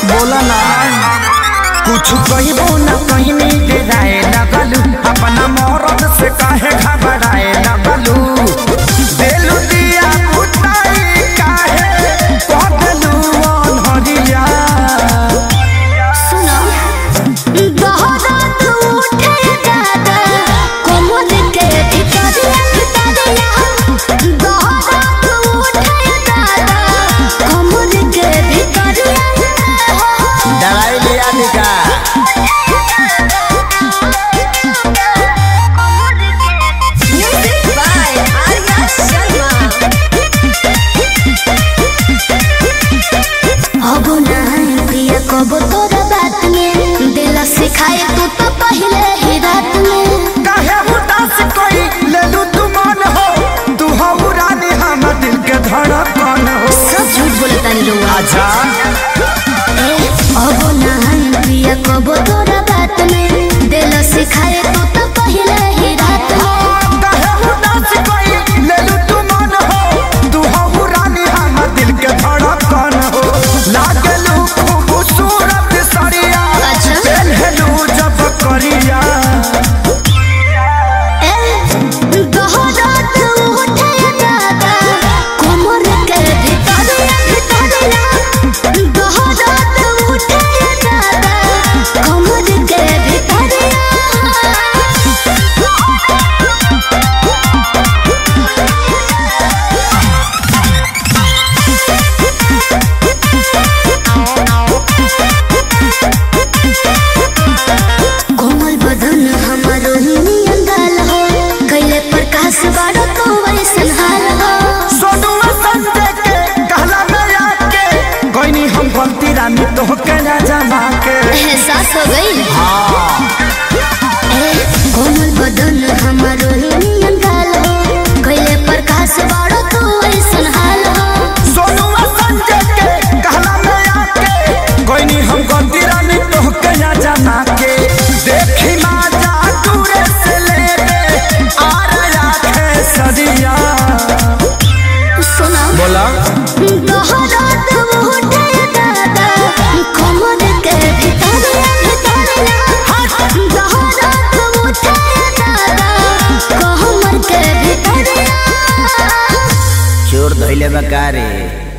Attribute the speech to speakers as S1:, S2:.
S1: बोला ना कुछ कहिबो ना कहिनी गिराए लगलू अपना मौरत से काहे घबराए लगलू देलू दिया बुताई काहे पगलू अनहरिया
S2: सुनो दहरात उठे दादा कोमर के भितरिया भितरिया दहरात उठे दादा कोमर के भितरिया
S1: डराई लिया निका
S2: म्यूजिक बाय आर्या शर्मा अब नहीं प्रिय कब तोरा बात में दिल सिखाए तू तो पहले ही रात में
S1: काहे उदास कोई लेलू तू मन हो तू हो रानी हम दिल के धड़कन हो
S2: सब झूठ बोलता नहीं रहुआ
S1: आजा
S2: अब नहीं प्रिय कब तोरा बात में दिल सिखाए तू तो पहले ही रात में
S1: काहे उदास कोई लेलू तू मन हो तू हो रानी हम दिल के धड़कन हो लागलू खूबसूरत सरिया
S2: अच्छा।
S1: पहनलू जब करिया
S2: ए दहरात उठे दादा कोमर के भितरिया भितरिया दहरात उठे दादा कोमर के भितरिया कोमल बदन हमारो ही अंगाल हो कैले प्रकाश बारो तो वैसन हाल हो
S1: सोनुआ संजय के कहला में आके कोई हम गलती रानी तो के ना जमा के
S2: एहसास हो गई ए, कोमल बदन हमारो ही अंगाल हो कैले प्रकाश बारो तो वैसन हाल हो
S1: सोनुआ संजय के कहला में आके कोई हम गलती रानी तो के ना जमा के देखी माँ जा दूरे से ले ले आ रहा है सदिया
S2: सुना
S1: बोला
S2: दहरात उठे दादा कोमर के भितरिया भितरिया दहरात उठे दादा कोमर के भितरिया
S1: चोर धैले बकारे